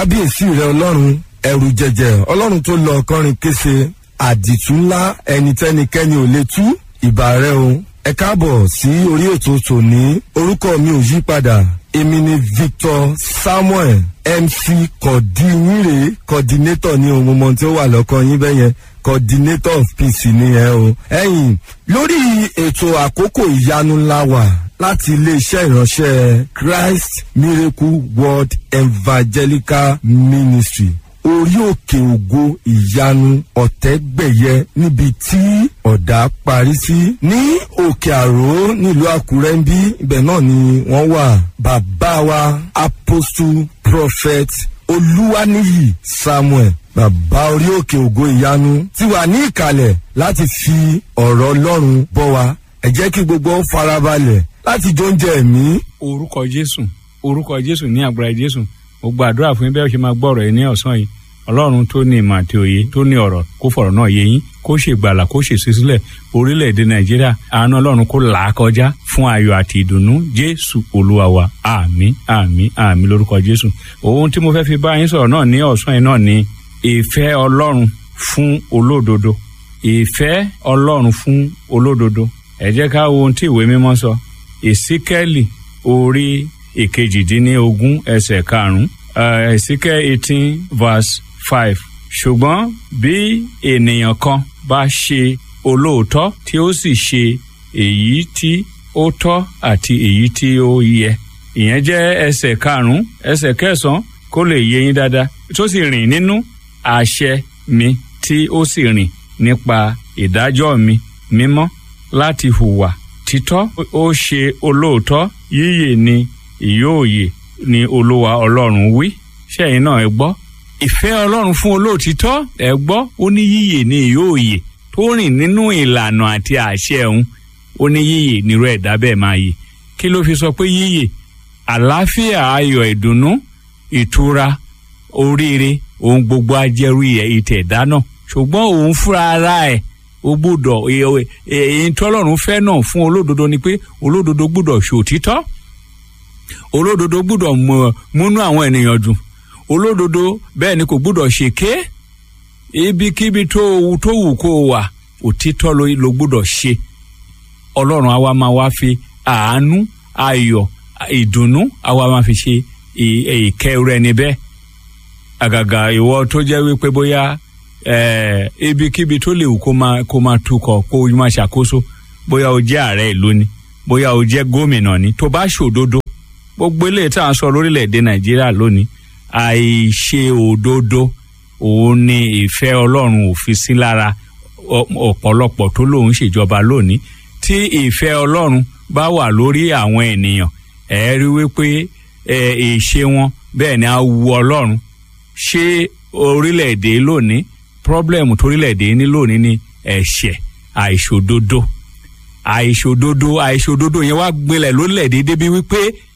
kábíyèsí rẹ ọlọ́run ẹrù jẹjẹ ọlọ́run tó lọ kọrin kése àdìtú ńlá ẹnitẹ́nikẹ́ni ò lè tú ìbà rẹ o ẹ káàbọ̀ sí orí ètò tòní orúkọ mi ò yí padà èmi ni victor samuel mc kọ̀dínyìnrè coordinator ní ohun mọ̀ tí ó wà lọ́kàn yín bẹ́yẹn coordinator of peace ni ẹ o. ẹ̀yin lórí ètò àkókò ìyanu ńlá wà láti iléeṣẹ́ ìránṣẹ́ christ miracle world evangelical ministry orí òkè ògo ìyanu ọ̀tẹ́gbẹ̀yẹ níbi tí ọ̀dà parí sí. ní òkè àró nílùú àkúrẹ́ ń bí ibẹ̀ náà ni wọ́n wà. bàbá wa apostle prophet olúwaníyì samuel bàbá orí òkè ògo ìyanu ti wà ní ìkàlẹ̀ láti fi ọ̀rọ̀ ọlọ́run bọ́ wa. ẹ jẹ́ kí gbogbo farabalẹ̀ láti jóúnjẹ ẹ̀mí. orúkọ jésù orúkọ jésù ní agbára jésù mo gbàdúrà fún yín bẹ́ẹ̀ ṣe máa gbọ́ ọ̀rọ̀ yìí ní ọ̀sán yìí ọlọ́run tó ní ìmọ̀ àti òye tó ní ọ̀rọ̀ kó fọ̀rọ̀ náà yé yín kó ṣe gbàlà kó ṣe sísílẹ̀ orílẹ̀-èdè nàìjíríà àánú ọlọ́run kó là á kọjá fún ayọ̀ àti ìdùnnú jésù olúwa wa àmì àmì àmì lórúkọ jésù ohun tí mo fẹ́ fi bá yín sọ̀rọ̀ náà ní ọ̀sán yìí náà ni ìfẹ́ ọlọ́run fún olódodo ìfẹ́ ọlọ́run fún olódodo ẹ jẹ́ ká wo ohun tí ìwé mímọ́ sọ ìsíkẹ́lì orí ìkejìdínlógún ẹsẹ̀ karùn-ún ìsíkẹ́ eighteen verse five ṣùgbọ́n bí ènìyàn kan bá ṣe olóòótọ́ tí ó sì ṣe èyí tí ó tọ́ àti èyí tí ó yẹ ìyẹn jẹ́ ẹsẹ̀ karùn-ún ẹsẹ̀ kẹsàn-án kó lè yé yín dáadáa tó sì rìn nínú àṣẹ mi tí ó sì rìn nípa ìdájọ́ mi mímọ́ láti hùwà títọ́ ó ṣe olóòótọ́ yíyè ni ìyóòyè ni olúwa ọlọ́run wí ṣẹ́yìn náà ẹ gbọ́ ìfẹ́ ọlọ́run fún olóòtítọ́ ẹ gbọ́ ó ní yíyè ní ìyóòyè tó rìn nínú ìlànà àti àṣẹ òun ó ní yíyè nírú ẹ̀dá bẹ́ẹ̀ máa yè kí ló fi sọ pé yíyè àlàáfíà ayọ̀ ìdùnnú ìtura oríire ohun gbogbo ajẹ́rú ìtẹ̀dá náà ṣùgbọ́n òun fúnra ara ẹ̀ ó gbúdọ̀ èyí tọ́lọ́run fẹ́ náà fún olódodo ni pé olódodo gbúdọ̀ ṣòtítọ́ olódodo gbúdọ̀ múnú àwọn ènìyàn dùn olódodo bẹ́ẹ̀ ni kò gbúdọ̀ ṣèké ibikíbi tó tó wù kó wà òtítọ́ ló gbúdọ̀ ṣe ọlọ́run àwa máa wá fi àánú ayọ̀ ìdùnnú àwa máa fi ṣe ìkẹ́ rẹ níbẹ̀ àgàgà ìwọ tó jẹ́ wípé bóyá ibikíbi tó lè wù kó máa kó máa tukọ̀ kó máa ṣàkóso bóyá o jẹ́ ààrẹ ìlú ni bóyá o jẹ́ gómìnà ni tó bá ṣòdodo gbogbo eléyìí tá à ń sọ lórílẹ̀‐èdè nàìjíríà lónìí àìṣe òdodo òun ni ìfẹ́ ọlọ́run ò fi sí lára ọ̀pọ̀lọpọ̀ tó lòun ṣèjọba lónìí tí ìfẹ́ ọlọ́run bá wà lórí àwọn ènìyàn ẹ̀ rí wípé ìṣe wọn bẹ́ẹ̀ ni á wu ọlọ́run ṣé orílẹ̀‐èdè lónìí pírọ́blẹ̀mù torílẹ̀‐èdè ní lónìí ni ẹ̀ṣẹ̀ àìṣòdodo àìṣòdodo àìṣòdodo yẹn wá gbilẹ̀ lórílẹ̀‐èdè débi wípé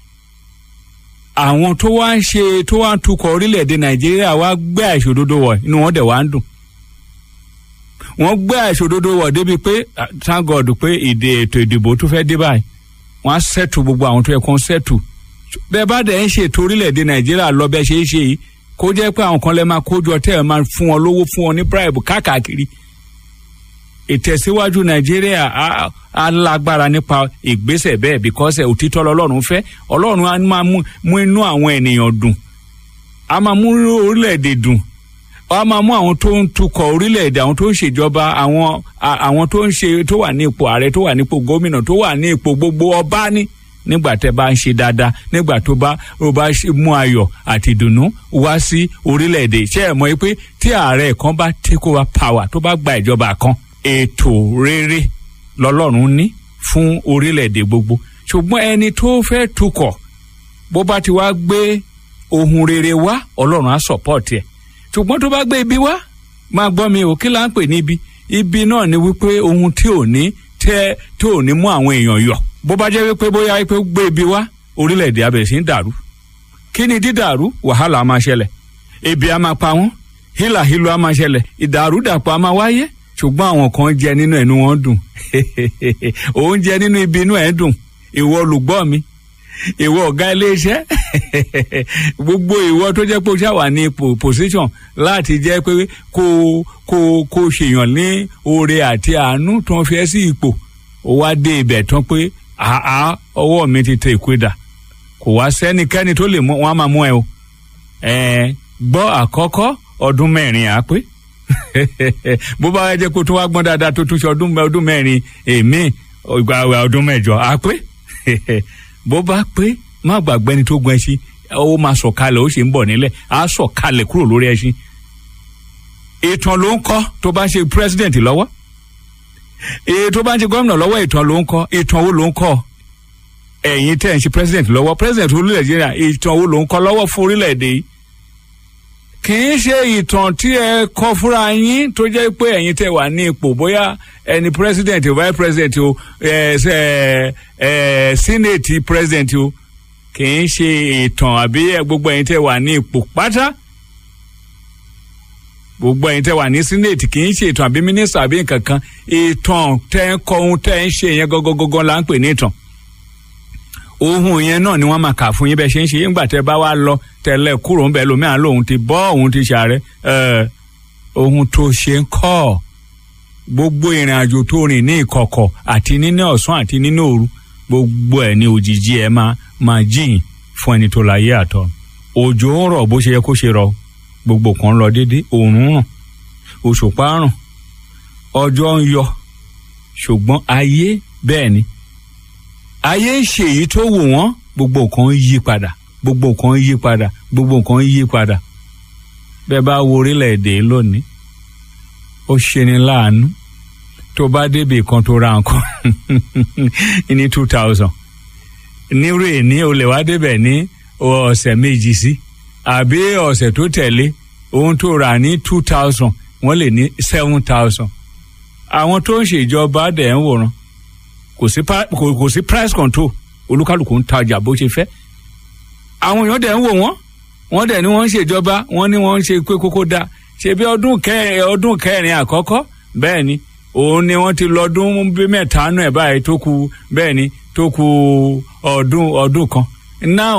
àwọn tó wá ń ṣe tó wá ń tukọ̀ orílẹ̀-èdè nàìjíríà wá gbé àìṣòdodo wọ̀ inú wọn dẹ̀ wá ń dùn wọ́n gbé àìṣòdodo wọ̀ débi pé thank god pé ìdè ètò ìdìbò tó fẹ́ dé báyìí wọ́n á sẹ́tù gbogbo àwọn tó yẹ kó ń sẹ́tù bẹ́ẹ̀ bá dẹ̀ ń ṣètò orílẹ̀-èdè nàìjíríà lọ bẹ́ẹ̀ ṣe é ṣe yìí kó jẹ́ pé àwọn kan lẹ́ máa kójọ tẹ́ ẹ̀ máa fún wọn lówó fún wọn ní bribe káàkiri ìtẹ̀síwájú nàìjíríà á lágbára nípa ìgbésẹ̀ bẹ́ẹ̀ bíkọ́sẹ̀ òtítọ́ lọ́lọ́run fẹ́ ọlọ́run á máa mú inú àwọn ènìyàn dùn á máa mú orílẹ̀-èdè dùn á máa mú àwọn tó ń tukọ̀ orílẹ̀-èdè àwọn tó ń ṣèjọba àwọn àwọn tó ń ṣe tó wà ní ipò ààrẹ tó wà ní ipò gómìnà tó wà ní ipò gbogbo ọba ní nígbà tẹ bá ń ṣe dáadáa nígbà tó bá ó bá mú ayọ̀ àti ìdùnnú wá sí orílẹ̀-èdè ṣé ẹ̀ mọ̀ pé tí ààrẹ kan bá take over power tó bá gba ìjọba kan ètò rere lọlọ́run ní fún orílẹ̀-èdè gbogbo ṣùgbọ́n ẹni tó fẹ́ tukọ̀ bó bá ti wá gbé ohun rere wá ọlọ́run á sọ̀pọ̀tì ẹ̀ ṣùgbọ́n tó bá gbé ibi wá máa gbọ́ mi ò kí là ń pè níbi ibi náà ni wípé ohun tí ò ní tẹ́ tí ò ní mú àwọn èèyàn yọ̀ bó bá jẹ́ wípé bóyá wípé gbé ibi wá orílẹ̀-èdè abẹ̀rẹ̀ sí ń dàrú kí ni dídàrú wàhálà á máa ṣẹlẹ̀ ebi á máa pa wọ́n hílàhílo á máa ṣẹlẹ̀ ìdàrúdàpọ̀ á máa wáyé ṣùgbọ́n àwọn kan jẹ nínú ẹnu wọn dùn òun jẹ nínú ibi inú ẹ̀ dùn ìwọ olùgbọ́ mi ìwọ ọ̀gá iléeṣẹ́ gbogbo ìwọ tó jẹ́ pé o ṣàwà ní ipò position láti jẹ́ pé kó kó kó ṣèyàn ní oore àti àánú tó ń fi ẹ́ sí ipò ó wá dé ibẹ̀ tán pé àá ọwọ́ mi ti tẹ ìpẹ́dà kò wá sẹ́nikẹ́ni tó lè mú wọn á máa mú ẹ o ẹ gbọ́ àkọ́kọ́ ọdún mẹ́rin à pé bó bá wá jẹ́ kó tó wá gbọ́n dáadáa tó tún ṣe ọdún ọdún mẹ́rin èmi ìgbà ọdún mẹ́jọ à pé bó bá pé má gbàgbé ẹni tó gun ẹṣin ó máa sọ̀kalẹ̀ ó sì ń bọ̀ nílẹ̀ á sọ̀kalẹ̀ kúrò lórí ẹṣin ìtàn ló ń kọ́ tó bá ń ṣe president lọ́wọ́ èyí tó bá ń ṣe gómìnà lọ́wọ́ ìtàn ló ń kọ́ ìtàn wo ló ń kọ́ ẹ̀yin tẹ̀ ń ṣe president lọ́wọ́ president orílẹ̀ nàìjíríà ìtàn wo ló ń kọ́ lọ́wọ́ fún orílẹ̀-èdè yìí kì í ṣe ìtàn tí ẹ kọ fúnra yín tó jẹ́ pé ẹ̀yin tẹ̀ wà ní ipò bóyá ẹni president o vice president o ẹ ẹ ẹ senate president o kì í ṣe ìtàn àbí gbogbo ẹ̀yin tẹ̀ wà ní ipò pátá gbogbo ẹ̀yin tẹ́ wà ní senate kì í ṣe ìtàn àbí mínísítà àbí nǹkan kan ìtàn tẹ́ ń kọ ohun tẹ́ ń ṣe yẹn gọgọgọgọ là ń pè ní ìtàn ohun yẹn náà ni wọ́n máa kà fún yín bẹ́ẹ̀ ṣe ń ṣe nígbà tẹ́ bá wá lọ tẹ́lẹ̀ kúrò ń bẹ lómìnira lòun ti bọ́ òun ti ṣàárẹ̀ ohun tó ṣe ń kọ́ gbogbo ìrìn àjò tó rìn ní ìkọ̀kọ̀ àti nínú ọ̀sán àti nínú òru gbogbo ẹ̀ ní òjijì ẹ̀ máa máa jìn fún ẹni tó láyé àtọ̀ òjò ń rọ̀ bó ṣe yẹ kó ṣe rọ̀ gbogbo kan lọ déédé òòrùn ràn òṣùpá ràn ọjọ́ ń yọ ṣùgbọ́n ayé bẹ́ẹ̀ ni ayé ń ṣe èyí tó wù wọ́n gbogbo nǹkan ń yí padà gbogbo nǹkan ń yí padà gbogbo nǹkan ń yí padà bẹ́ẹ̀ bá wo orílẹ̀-èdè lónìí ó ṣeni láàánú tó bá débi kan tó ra nǹkan ní two thousand nírú èní o lè wá débẹ̀ ní ọ̀sẹ̀ méjì sí. Si àbí ọ̀sẹ̀ tó tẹ̀lé ohun tó rà ní two thousand wọ́n lè ní seven thousand. àwọn tó ń ṣèjọba dẹ̀ ń wòran kò sí kò sí price control olúkálùkù ń tajà bó ṣe fẹ́. àwọn èèyàn dẹ̀ ń wò wọ́n wọ́n dẹ̀ ní wọ́n ń ṣèjọba wọ́n ní wọ́n ń ṣe pé kókó da ṣe bí ọdún kẹrin ọdún kẹrin àkọ́kọ́ bẹ́ẹ̀ ni òun ni wọ́n ti lọ́dún bí mẹ́ta nù ẹ̀ báyìí tó kù bẹ́ẹ̀ ni tó kù ọdún ọdún kan now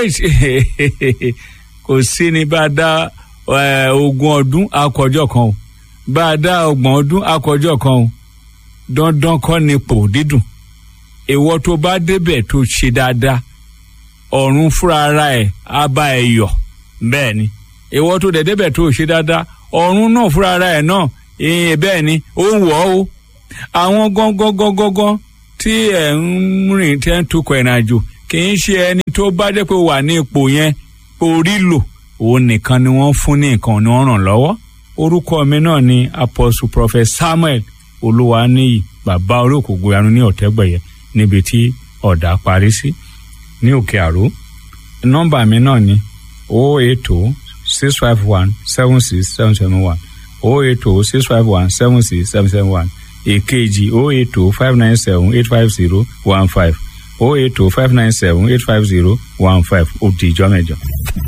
kò sí ní bá a dá ogún ọdún akọjọ kan o bá a dá ọgbọ̀n ọdún akọjọ kan o dandan kọ́ ni pò dídùn ìwọ tó bá débẹ̀ tó ṣe dáadáa ọ̀run fúnra ara ẹ̀ á bá ẹ yọ̀ bẹ́ẹ̀ ni ìwọ tó dẹ̀ débẹ̀ tó ṣe dáadáa ọ̀run náà fúnra ara ẹ̀ náà ìyẹn bẹ́ẹ̀ ni ó ń wọ̀ ọ́ o àwọn gángan gángan tí ẹ̀ ń rìn tẹ́ ń tukọ̀ ìrìnàjò kì í ṣe ẹni tó bá jẹ́ pé wà ní ipò yẹn orí lò òun nìkan ni wọ́n fún ní nǹkan ni wọ́n ràn lọ́wọ́ orúkọ mi náà ni apostle prophet samuel olúwaníyì bàbá olókòkò yanu ní ọ̀tẹ́gbẹ̀yẹ níbi tí ọ̀dà parí sí ní òkè àró nọ́mbà mi náà ni o eight o six five one seven six seven seven one o eight o six five one seven six seven seven one èkejì o eight o five nine seven eight five zero one five o eight o five nine seven eight five zero one five ó di ìjọ mẹ́jọ.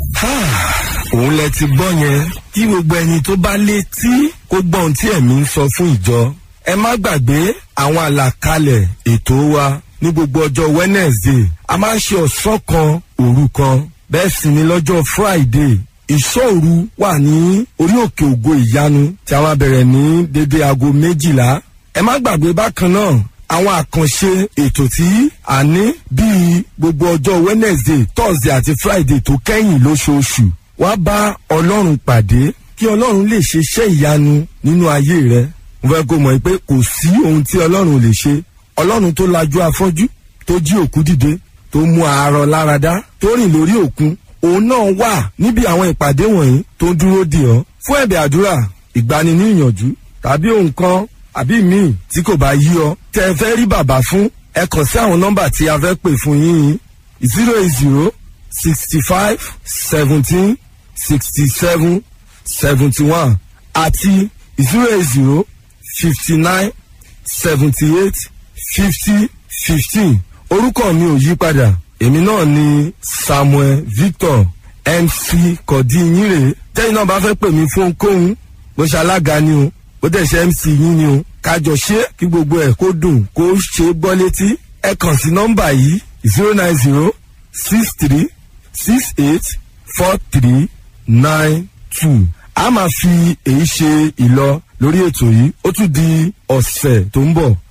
òun lẹ ti gbọ́ yẹn kí gbogbo ẹni tó bá létí kó gbọ́ ohun tí ẹ̀mí ń sọ fún ìjọ. ẹ má gbàgbé àwọn àlàkalẹ̀ ètò wa ní gbogbo ọjọ́ wednesday a máa ń ṣe ọ̀sán kan òru kan bẹ́ẹ̀ sì ni lọ́jọ́ friday ìṣòru wà ní orí òkè ògo ìyanu tí a máa bẹ̀rẹ̀ ní dédé aago méjìlá ẹ má gbàgbé bákan náà àwọn àkànṣe ètò tí a ní bíi gbogbo ọjọ́ wednesday thursday àti friday tó kẹ́yìn lóṣooṣù wá bá ọlọ́run pàdé kí ọlọ́run lè ṣe iṣẹ́ ìyanu nínú ayé rẹ mo fẹ́ kó mọ̀ pé kò sí ohun tí ọlọ́run lè ṣe ọlọ́run tó lajú afọ́jú tó jí òkú dìde tó mú àárọ̀ láradá tó rìn lórí òkun òun náà wà níbi àwọn ìpàdé wọ̀nyí tó ń dúró dì ọ́ fún ẹ̀bẹ̀ àdúrà ìgbani ní ìyànjú tàbí ohun kan àbí míì tí kò bá yí ọ tẹ ẹ fẹ́ rí bàbá fún ẹ kàn sí àwọn nọ́mbà tí a fẹ́ pè fún yín zero eight zero sixty five seventeen sixty seven seventy one àti zero eight zero fifty nine seventy eight fifty fifteen orúkọ mi ò yí padà èmi náà ni samuel victor mc kọ̀dínyìnrè tẹ́yìn náà bá fẹ́ pè mí fún ohunkóhun bó ṣe alága ni o bó dẹ̀ ṣe mc yín ni o kájọ ṣe kí gbogbo ẹ̀ kó dùn kó ṣe gbọ́ létí ẹ kàn sí nọ́mbà yìí zero nine zero six three six eight four three nine two a máa fi èyí ṣe ìlọ lórí ètò yìí ó tún di ọ̀sẹ̀ tó ń bọ̀